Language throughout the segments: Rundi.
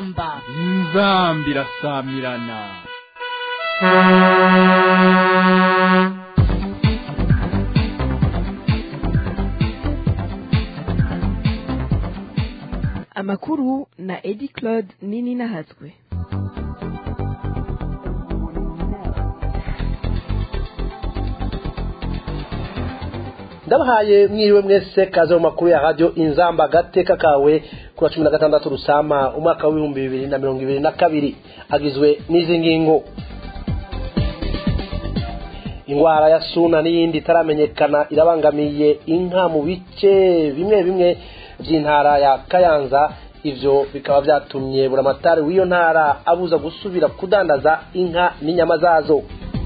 inzamba inzamba irasamirana amakuru na edi claude nini nahatswe ndabahaye mwiriwe mwese kaze mu makuru ya radio inzamba gateka kawe kuri cumi na gatandatu rusama umwaka w'ibihumbi bibiri na mirongo ibiri na kabiri agizwe n'izi ngingo ingwara ya suna n'iyindi itaramenyekana irabangamiye inka mu bice bimwe bimwe by'intara ya kayanza ivyo bikaba vyatumye buramatari w'iyo ntara abuza gusubira kudandaza inka n'inyama zazo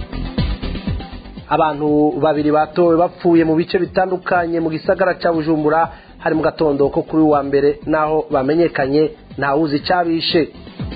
abantu babiri batowe bapfuye mu bice bitandukanye mu gisagara cya bujumbura hari mu gatondo ko kuri wa mbere naho bamenyekanye ntawuzi icyabishe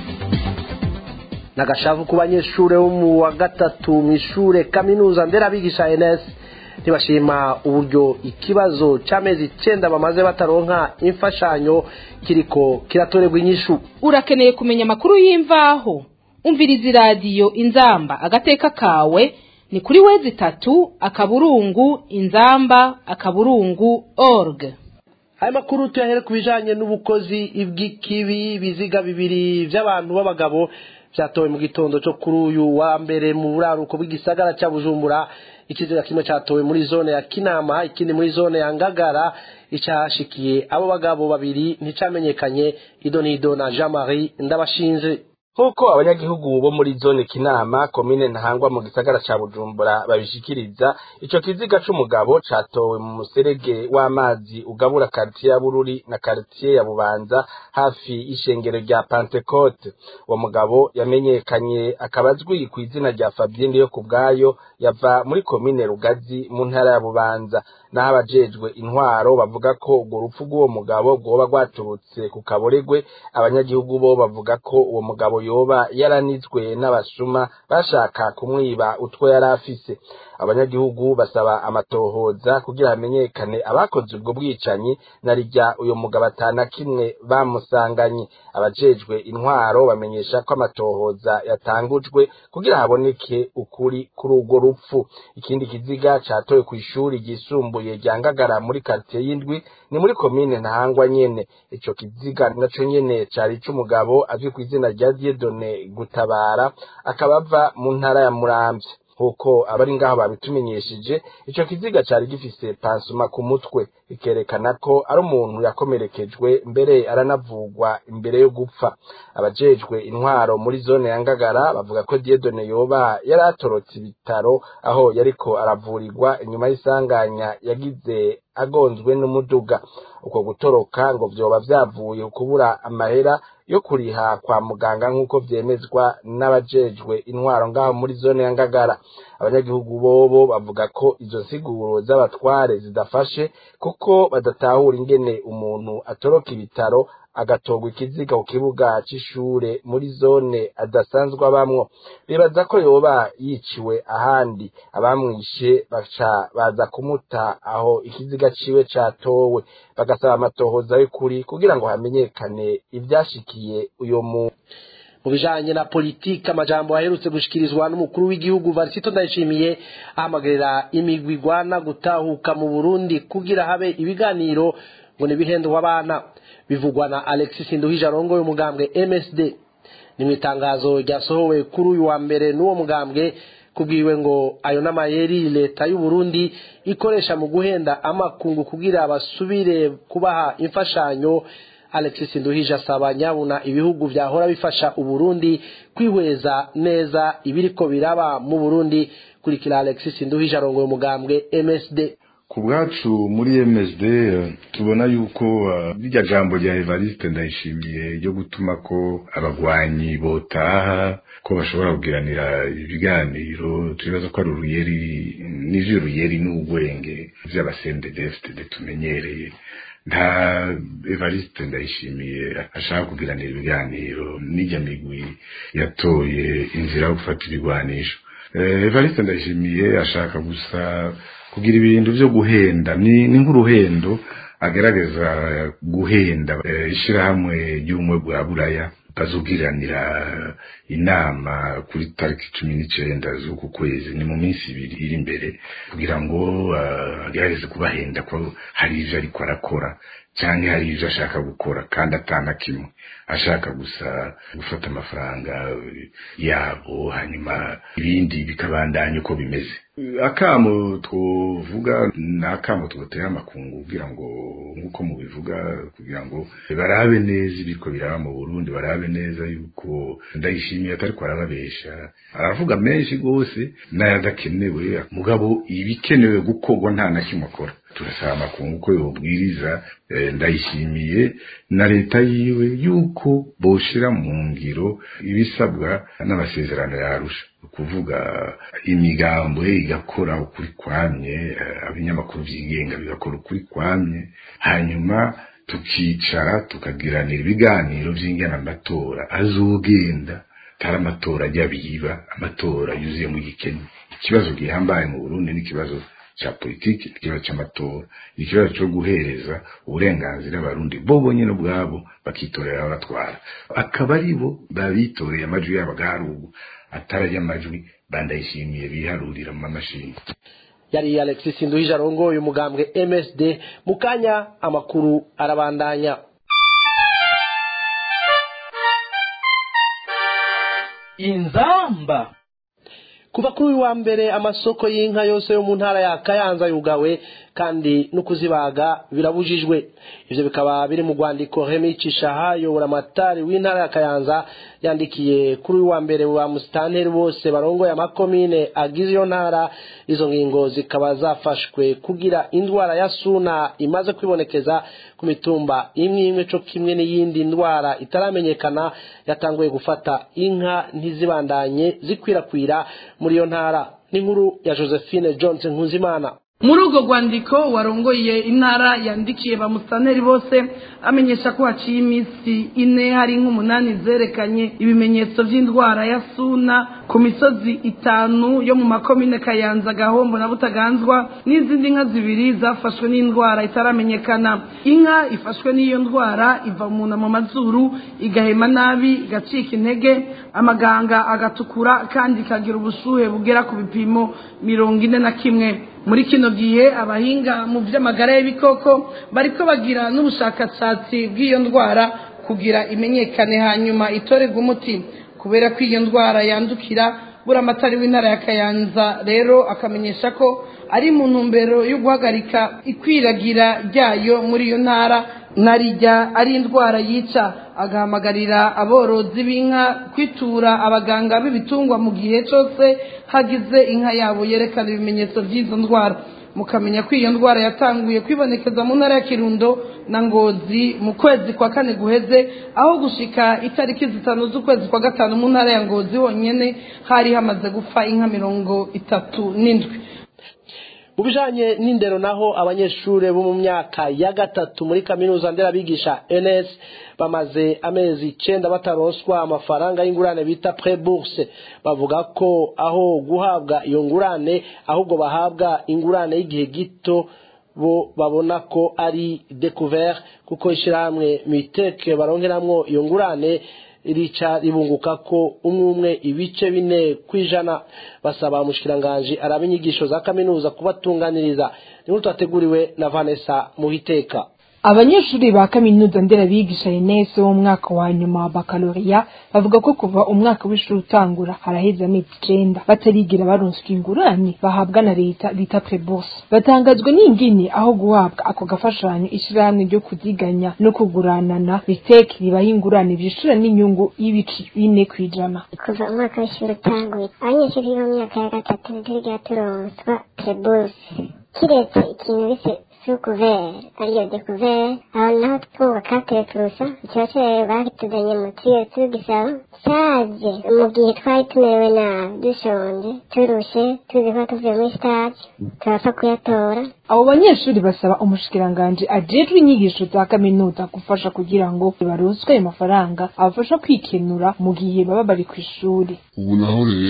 nagashavu ku banyeshuri bo mu wa gatatu mu ishure kaminuza nderabigisha ns ntibashima uburyo ikibazo cy'amezi icyenda bamaze bataronka imfashanyo kiriko kiratorerwa inyishu urakeneye kumenya amakuru y'imvaho umviriza iradiyo inzamba agateka kawe ni kuri wezi itatu akaburungu inzamba akaburungu org aya makuru tuyahere ku bijanye n'ubukozi bw'ikibi biziga bibiri by'abantu b'abagabo byatowe mu gitondo cyo kuri uyu wa mbere mu buraruko bw'igisagara cya bujumbura ikiziga kimwe cyatowe muri zone ya kinama ikindi muri zone ya ngagara icyahashikiye abo bagabo babiri nticamenyekanye ido n'ido na jean marie ndabashinze nk'uko abanyagihugu bo muri zone kinama komine ntahangwa mu gisagara ca bujumbura babishikiriza ico kiziga c'umugabo catowe mu muserege w'amazi ugabura karitiye ya bururi na karitiye ya bubanza hafi y'ishengero rya pantekote uwo mugabo yamenyekanye akaba azwi ku izina rya fabien yo ku bwayo yava muri komine rugazi mu ntara ya bubanza naho abajejwe intwaro bavuga ko urwo rupfu rw'uwo mugabo rwoba rwaturutse ku kaboregwe abanyagihugu bo bavuga ko uwo mugabo yoba yaranizwe n'abasuma bashaka kumwiba utwo yari afise abanyagihugu basaba amatohoza kugira hamenyekane abakoze ubwo bwicanyi na rijya uyo mugabo atana kimwe bamusanganye abajejwe intwaro bamenyesha ko amatohoza yatangujwe kugira haboneke ukuri kuri urwo rupfu ikindi kiziga catowe ku ishuri ryisumbuye rya ngagara muri karitiye y'indwi ni muri komine ntahangwa nyene ico kiziga naco nyene cari c'umugabo azwi ku izina rya diedone gutabara akaba ava mu ntara ya muramvya nk'uko abari ngaho babitumenyesheje ico kiziga cari gifise pansuma ku mutwe bikerekana ko ari umuntu yakomerekejwe mbere aranavugwa imbere yo gupfa abajejwe intwaro muri zone ya ngagara bavuga ko diedone yoba yari atorotse ibitaro aho yariko aravurirwa inyuma y'isanganya yagize agonzwe n'umuduga uko gutoroka ngo vyoba vyavuye kubura amahera yo kuriha kwa muganga nk'uko vyemezwa n'abajejwe intwaro ngaho muri zone ya ngagara abanyagihugu bobo bavuga ko izo nsiguro z'abatware zidafashe kuko badatahura ingene umuntu atoroka ibitaro agatorwa ikiziga ku kibuga c'ishure muri zone adasanzwe abamwo bibaza ko yoba yiciwe ahandi abamwishe baca baza kumuta aho ikiziga ciwe catowe bagasaba amatohoza y'ukuri kugira ngo hamenyekane ivyashikiye uyo muntu mu bijanye na politiki amajambo aherutse gushikirizwa n'umukuru w'igihugu varisito ndayishimiye ahamagarira imigwi igwana gutahuka mu burundi kugira habe ibiganiro ngo ntibihendwe abana bivugwa na alexis nduhije arongoye umugambwe msd ni mu itangazo ryasohowe kuri uyu wa mbere n'uwo mugambwe kubwiwe ngo ayo n'amayeri leta y'u Burundi ikoresha mu guhenda amakungu kugira basubire kubaha imfashanyo alexis nduhije asaba nyabuna ibihugu byahora bifasha uburundi kwihweza neza ibiriko biraba mu burundi kurikira alexis nduhije arongoye umugambwe msd ku bwacu muri msd tubona yuko rirya jambo rya evariste ndayishimiye ryo gutuma ko abagwanyi botaha ko bashobora kugiranira ibiganiro tubibaza ko ari uruyeri n'ivyo uruyeri n'ugwenge vy'abasendedefitede tumenyereye nta evariste ndayishimiye ashaka kugiranira ibiganiro n'ijya migwi yatoye inzira yo gufata ibigwanisho evariste ndayishimiye ashaka gusa kugira ibintu byo guhenda ni ni nk'uruhendo agerageza guhenda ishyirahamwe ry'ubumwe bwa buraya bazogiranira inama kuri tariki cumi n'icenda z'uku kwezi ni mu minsi ibiri iri imbere kugira ngo uh, agerageze kubahenda ko hari ivyo ariko arakora canke hari ivyo ashaka gukora kandi atana kimwe ashaka gusa gufata amafaranga yabo hanyuma ibindi bikabandanya uko bimeze akamo twovuga ni akamo twotera amakungu kugira ngo nk'uko mubivuga kugira ngo barabe neza ibiko biraba mu burundi barabe neza yuko ndayishimiye atariko arababesha aravuga menshi rwose n'ayadakenewe mugabo ibikenewe gukorwa nta na kimwe akora turasaba amakungu ko yobwiriza ndayishimiye na leta yiwe yuko boshira mu ngiro ibisabwa n'amasezerano yarusha kuvuga imigambo igakora ukuri kwamye abinyamakuru byigenga bigakora ukuri kwamye hanyuma tukicara tukagiranira ibiganiro by'ingana amatora azogenda atari amatora ajya biba amatora yuzuye mu gikenya ikibazo gihambaye mu burundi n'ikibazo cha politiki ikibazo cy'amatora ikibazo cyo guhereza uburenganzira abarundi bo bonyine ubwabo bakitorera abatwara akaba ari bo babitoreye amajwi yabo agaharugu atarajya amajwi bandayishimiye biharurira mu mamashini yari alexis nduhije arongoye umugambwe msd mu kanya amakuru arabandanya inzamba kuva kuri uyu wa mbere amasoko y'inka yose yo mu ntara ya kayanza yugawe kandi no kuzibaga birabujijwe ivyo bikaba biri mu rwandiko Remy Cishaha yobora amatari w'intara ya Kayanza yandikiye kuri uyu wa mbere wa musitanteri bose barongoye amakomine agize iyo ntara izo ngingo zikaba zafashwe kugira indwara ya suna imaze kwibonekeza ku mitumba imwe imwe co kimwe n'iyindi ndwara itaramenyekana yatanguye gufata inka ntizibandanye zikwirakwira muri iyo ntara n'inkuru ya Josephine Johnson Nkuzimana muri urwo rwandiko warongoye intara yandikiye ba musaneri bose amenyesha ko haciye iminsi ine hari nk'umunani zerekanye ibimenyetso by'indwara ya suna ku misozi itanu yo mu makomine kayanza gahombo na butaganzwa n'izindi nka zibiri zafashwe n'indwara itaramenyekana inka ifashwe n'iyo ndwara iva umuntu mu mazuru igahema nabi igacika intege amaganga agatukura kandi ikagira ubushuhe bugera ku bipimo mirongo ine na kimwe muri kino gihe abahinga mu by'amagara y'ibikoko bariko bagira n'ubushakashatsi bw'iyo ndwara kugira imenyekane hanyuma itorerwe umuti kubera ko iyo ndwara yandukira buramatari w'intara ya kayanza rero akamenyesha ko ari mu ntumbero yo guhagarika ikwiragira ryayo muri iyo ntara narijya ari indwara yica agahamagarira aborozi b'inka kwitura abaganga b'ibitungwa mu gihe cyose hagize inka yabo yerekana ibimenyetso by'izo ndwara mukamenya ko iyo ndwara yatanguye kwibonekeza mu ntara ya kirundo na ngozi mu kwezi kwa kane guheze aho gushika itariki zitanu z'ukwezi kwa gatanu mu ntara ya ngozi honyine hari hamaze gupfa inka mirongo itatu n'indwi mu bijanye n'indero naho abanyeshuri bo mu myaka ya gatatu muri kaminuza nderabigisha ns bamaze amezi icenda bataronswa amafaranga y'ingurane bita pre-bourse bavuga ko aho guhabwa iyo ngurane ahubwo bahabwa ingurane y'igihe gito bo babona ko ari découvert kuko ishyirahamwe miteke baronkeramwo iyo ngurane rica ribunguka ko umwe umwe ibice bine kwijana basaba umushikiranganji araba inyigisho za kaminuza kubatunganiriza niho twateguriwe na Vanessa Muhiteka abanyeshuri ba kaminuza nderabigisha Ines wo mu mwaka wa nyuma wa bakaloriya bavuga ko kuva umwaka w'ishuri utangura haraheze amezi icenda batarigira baronswa ingurane bahabwa na leta bita prebourse batangazwa n'ingini aho guhabwa ako gafashanyo ishirahamwe ryo kuziganya no kuguranana biteke ribaha ingurane vyishura n'inyungu y'ibici bine kwijana kuva umwaka w'ishuri utanguye abanyeshuri bo mu myaka ya gatatu ntiturigira turonswa prebourse kiretse ikintu bise sukuvere ariyo dekuvere aho naho twubaka tureturusa ikibazo bakituzanye mu tuyo tugisaba cyaje mu gihe twari tumerewe nabi dushonje turushe tuzi ko tuvuye muri stage turapfa kuyatora abo banyeshuri basaba umushikiranganji ajejwe inyigisho za kaminuza gufasha kugira ngo baronswe ayo mafaranga abafasha kwikenura mu gihe baba bari ku ishuri ubu naho rero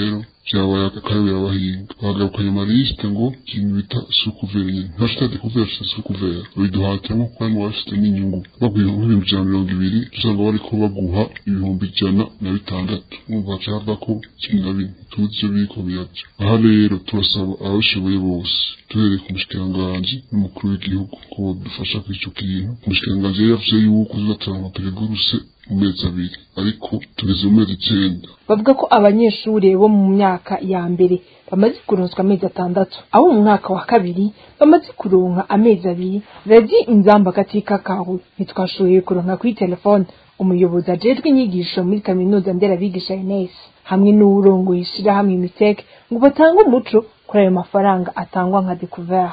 vyabaye akarabira abahinga bagarukanye amalisite ngo ikintu bita sukuvere nyene ntibashita dekuvere bashita sukuvere babiduhatira nko kuba bafite n'inyungu baguha nk'ibihumbi ijana na mirongo ibiri usanga bariko baguha ibihumbi ijana na bitandatu mwumva haca havako cumi na bine tuzi ivyo biriko biraja aha rero turasaba ababishoboye bose duhereye ku mushikiranganji n'umukuru w'igihugu ko bodufasha kuri ico kintu umushikiranganji yari yavuze yuko uzatanga amapereguruse mu mezi abiri ariko tugeze mu mezi icenda bavuga ko abanyeshuri bo mu myaka ya mbere bamaze kuronswa amezi atandatu abo mu mwaka wa kabiri bamaze kuronka amezi abiri radi inzamba katika kawe ntitwashoboye kuronka kuri telefone umuyobozi ajejwe inyigisho muri kaminuza nderabigisha Ines hamwe n'uwurongoye ishirahamwe Mitek ngo batange umuco kuri ayo mafaranga atangwa nka découvert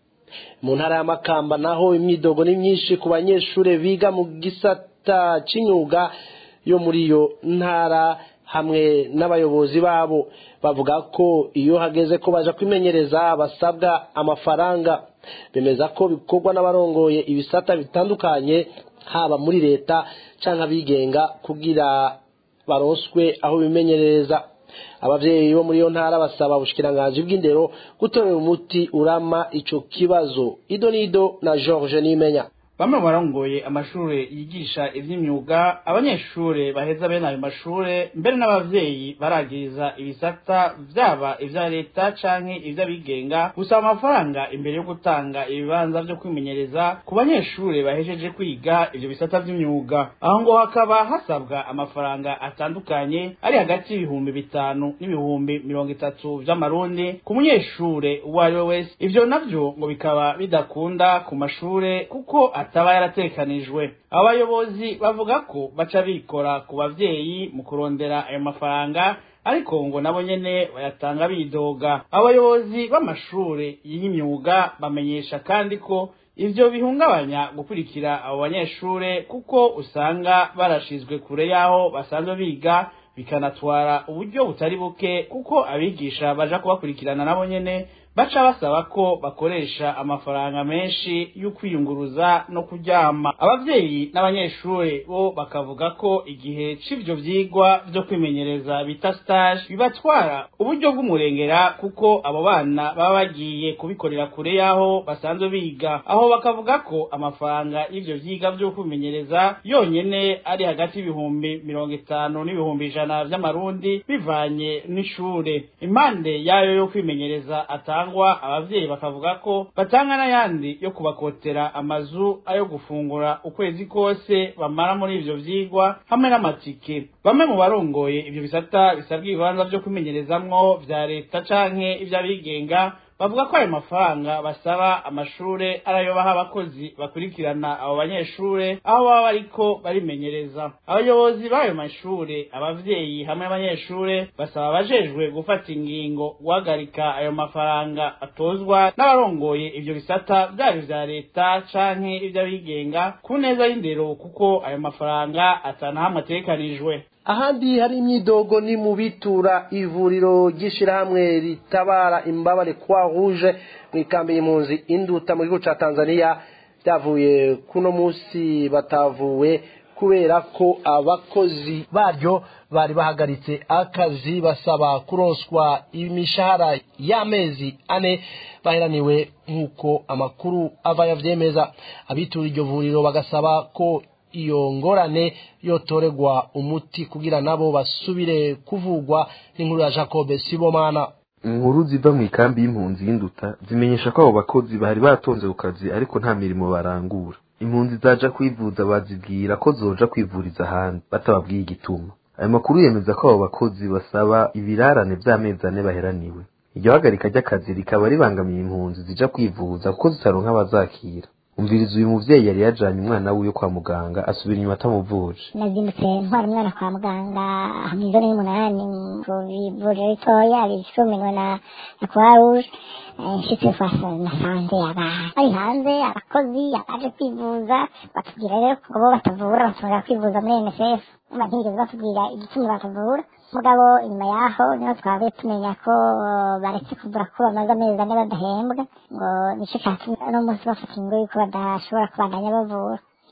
mu ntara ya makamba naho imyidogo ni myinshi ku banyeshuri biga mu gisata cy'imyuga yo muri iyo ntara hamwe n'abayobozi babo bavuga ko iyo hageze ko baja kwimenyereza basabwa amafaranga bemeza ko bikorwa n'abarongoye ibisata bitandukanye haba muri leta cyangwa abigenga kugira baronswe aho bimenyereza abavyeyi bo muri iyo ntara basaba ubushikiranganji bw'indero gutorera umuti urama ico kibazo ido nido na george nimenya bamwe mu barongoye amashuri yigisha ivy'imyuga abanyeshuri baheza bene ayo mashure mbere n'abavyeyi baragiriza ibisata vyaba ivya leta canke ivy'abigenga gusaba amafaranga imbere yo gutanga ibibanza vyo kwimenyereza ku banyeshuri bahejeje kwiga ivyo bisata vy'imyuga aho ngo hakaba hasabwa amafaranga atandukanye ari hagati y'ibihumbi bitanu n'ibihumbi mirongo itatu vy'amarundi ku munyeshure uwo ari we wese ivyo navyo ngo bikaba bidakunda ku mashure kuko ataba yaratekanijwe abayobozi bavuga ko baca bikora ku bavyeyi mu kurondera ayo mafaranga ariko ngo nabo nyene bayatanga bidoga abayobozi b'amashure y'imyuga bamenyesha kandi ko ivyo bihungabanya gukurikira abo banyeshure kuko usanga barashizwe kure y'aho basanzwe biga bikanatwara uburyo butari buke kuko abigisha baja kubakurikirana nabo nyene baca basaba ko bakoresha amafaranga menshi yo kwiyunguruza no kuryama abavyeyi n'abanyeshuri bo bakavuga ko igihe c'ivyo vyigwa vyo kwimenyereza bita stage bibatwara uburyo bw'umurengera kuko abo bana baba bagiye kubikorera kure y'aho basanzwe biga aho bakavuga ko amafaranga y'ivyo vyiga vyo kwimenyereza yonyene ari hagati y'ibihumbi mirongo itanu n'ibihumbi ijana vy'amarundi bivanye n'ishure impande yayo yo kwimenyereza ata atangwa abavyeyi bakavuga ko batanga n'ayandi yo kubakotera amazu ayo gufungura ukwezi kose bamara muri ivyo vyigwa hamwe n'amatike bamwe mu barongoye ivyo bisata bisabwa ibibanza vyo kwimenyerezamwo vya leta canke ivy'abigenga bavuga ko ayo mafaranga basaba amashure arayo baha abakozi bakurikirana abo banyeshure aho baba bariko barimenyereza abayobozi b'ayo mashure abavyeyi hamwe n'abanyeshure basaba abajejwe gufata ingingo guhagarika ayo mafaranga atozwa n'abarongoye ivyo bisata vyaba ivya leta canke ivy'abigenga ku neza y'indero kuko ayo mafaranga atanahamwe ategekanijwe ahandi hari imyidogo ni mu bitura ivuriro ry'ishyirahamwe ritabara imbabare kwa rouge mu ikambi y'impunzi induta mu gihugu cya tanzania byavuye kuno munsi batavuwe kubera ko abakozi baryo bari bahagaritse akazi basaba kuronswa imishahara y'amezi ane baheraniwe nk'uko amakuru ava yavyemeza abitura iryo vuriro bagasaba ko iyo ngorane yotoregwa umuti kugira nabo basubire kuvugwa n'inkuru ya Jacob Sibomana inkuru ziva mu ikambi y'impunzi y'induta zimenyesha ko abo bakozi bari batonze ku kazi ariko nta mirimo barangura impunzi zaja kwivuza bazibwira ko zoja kwivuriza ahandi batababwiye igituma ayo makuru yemeza ko abo bakozi basaba ibirarane vy'amezi ane baheraniwe iryo hagarika ry'akazi rikaba ribangamiye impunzi zija kwivuza kuko zitaronka abazakira umviriza uyu muvyeyi yari yajanye umwana wiwe kwa muganga asubira inyuma atamuvuje nazindutse ntwara umwana kwa muganga mw'ijoro y'umunani ku ivuriro ritoya risuminwe na na croix rouge nshitse kwasa nasanze abantu bari hanze abakozi abaje kwivuza batubwira rero ko bo batavura bashobora kwivuza muri nsf umva ntibigeze batubwira igituma batavura mugabo inyuma yaho niho twabe tumenya ko baretse kuvura ko bamaze amezi ane badahembwa ngo nico catumye uno munsi bafata ingo yuko badashobora kubandanya bavura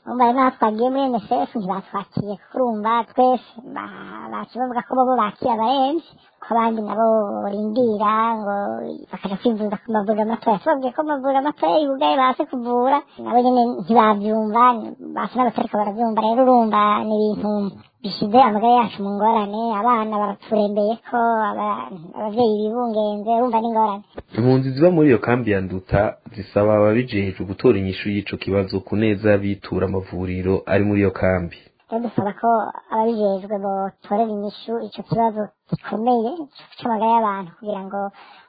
umva naho twagiye muri nsf ntibatwakiye kuko urumva twese bakibavuga ko bobo bakira abarenzi ko abandi nabo borindira ngo bakaja kwivuza ku mavuriro matoya tubabwiye ko amavuriro matoya yugaye base kuvura nabo nyene ntibavyumva basa n'abatariko baravyumva rero urumva ni ibintu bishyize amagara yacu mu ngorane abana baraturembeye ko abavyeyi bibungenze urumva n'ingorane impunzi ziba muri iyo kambi ya nduta zisaba ababijejwe gutora inyishu y'ico kibazo ku neza bitura amavuriro ari muri iyo kambi rero dusaba ko ababijejwe botorera inyishu ico kibazo gikomeye c'amagara y'abantu kugira ngo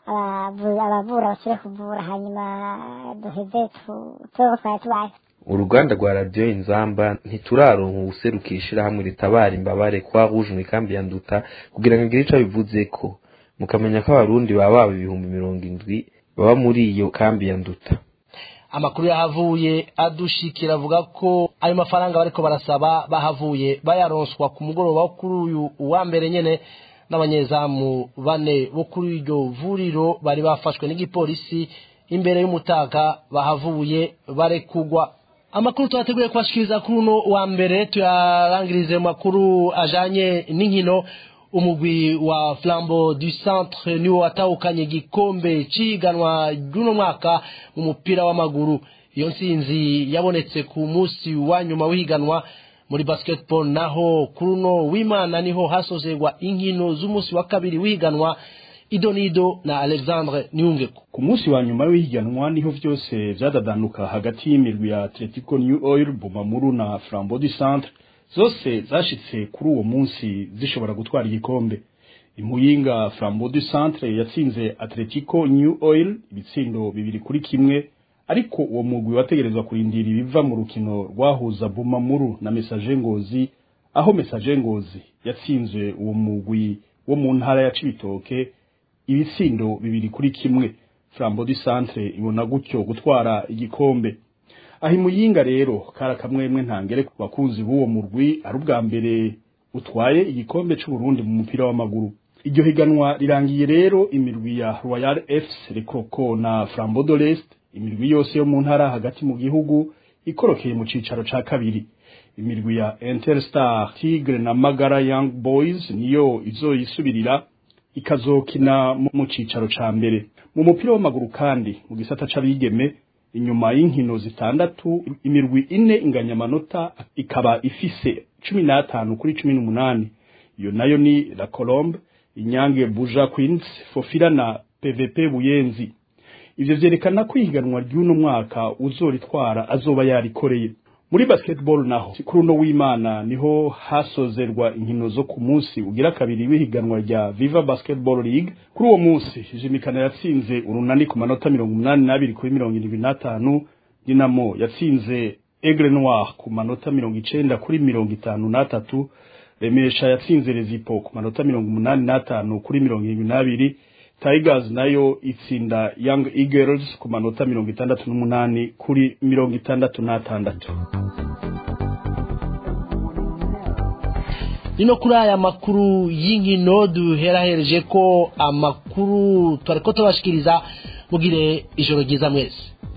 abavura basubire kuvura hanyuma duheze tubeho twari tubaye uruganda rwa radiyo inzamba ntituraronka uwuserukira ishirahamwe ritabara imbabare kwa rouge mw'ikambi ya nduta kugira ngo agire ico abivuzeko mukamenya ko abarundi baba baba ibihumbi mirongo indwi baba muri iyo kambi ya nduta amakuru yahavuye adushikira avuga ko ayo mafaranga bariko barasaba bahavuye bayaronswa ku mugoroba wo kuri uyu uwa mbere nyene n'abanyezamu bane bo kuri iryo vuriro bari bafashwe n'igipolisi imbere y'umutaka bahavuye barekugwa amakuru twateguye kubashikiriza kuri uno wa mbere tuyarangirize mu makuru ajanye n'inkino umugwi wa flambo du centre niwo watahukanye igikombe c'ihiganwa ry'uno mwaka mu mupira w'amaguru iyo ntsinzi yabonetse ku munsi wa nyuma w'ihiganwa muri basketball naho kuri uno w'imana niho hasozerwa inkino z'umunsi wa kabiri w'ihiganwa idonido na alexandre niyungeko ku munsi wa nyuma w'ihiganwa niho vyose vyadadanuka hagati y'imirwi ya atletico new oil bumamuru na flambo du centre zose zashitse kuri uwo munsi zishobora gutwara igikombe imuyinga flambo du centre yatsinze atletico new oil ibitsindo bibiri kuri kimwe ariko uwo mugwi wategerezwa kurindira ibiva mu rukino rwahuza bumamuru na message ngozi aho message ngozi yatsinze uwo mugwi wo mu ntara ya cibitoke ibitsindo bibiri kuri kimwe flambo du centre ibona gutyo gutwara igikombe aho imuyinga rero kari akamwemwe ntangere ku bakunzi b'uwo murwi ari ubwa mbere utwaye igikombe c'uburundi mu mupira w'amaguru iryo higanwa rirangiye rero imirwi ya royal fc rekoko na flambo de l'est imirwi yose yo mu ntara hagati mu gihugu ikorokeye mu cicaro ca kabiri imirwi ya interstar tigre na magara young boys niyo izoyisubirira ikazokina mu cicaro ca mbere mu mupira w'amaguru kandi mu gisata c'abigeme inyuma y'inkino zitandatu imirwi ine inganya amanota ikaba ifise cumi n'atanu kuri cumi n'umunani iyo nayo ni la colombe inyange buja queens fofira na pvp buyenzi ivyo vyerekana ko ihiganwa ry'uno mwaka uzoritwara azoba yarikoreye muri basketball naho kuri uno w'imana niho hasozerwa inkino zo ku munsi ugira kabiri w'ihiganwa rya viva basketball league kuri uwo munsi jimikana yatsinze urunani ku manota mirongo umunani n'abiri kuri mirongo irindwi n'atanu dinamo yatsinze aigle noir ku manota mirongo icenda kuri mirongo itanu n'atatu remesha yatsinze rezipo ku manota mirongo umunani n'atanu kuri mirongo irindwi n'abiri tigers nayo itsinda young eagles ku manota mirongo itandatu n'umunani kuri mirongo itandatu n'atandatu nino kuri aya makuru y'inkino duherahereje ko amakuru twariko tubashikiriza mugire ijoro ryiza mwese